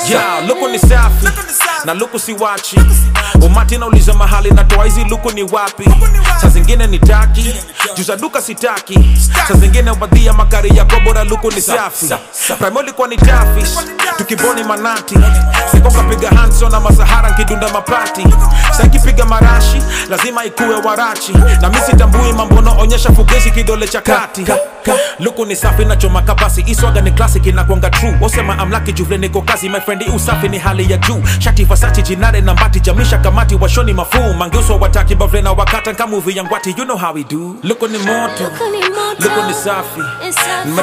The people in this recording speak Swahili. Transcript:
yeah, luku ni safi na luku si wachi umati nauliza mahali natoa hizi luku ni wapi saa zingine ni taki juza duka sitaki saa zingine ubadhia makari yako bora luku ni safi primo ilikuwa ni tafis tukiboni manati sikokapiga hanso na masahara nkidunda mapati sankipiga marashi lazima ikuwe warachi na mi sitambui mambono onyesha fugezi kidole cha kati luku ni safi na choma kabasi iswaga ni classic inakwanga true osema amlaki juvle niko kazi my friend usafi ni hali ya juu shati vasachi jinare na mbati jamisha kamati washoni mafuu mangeuswa wataki bavle na wakata nkamuvi ya ngwati you know how we do luku ni moto Luku ni moto. luku ni safi It's safi.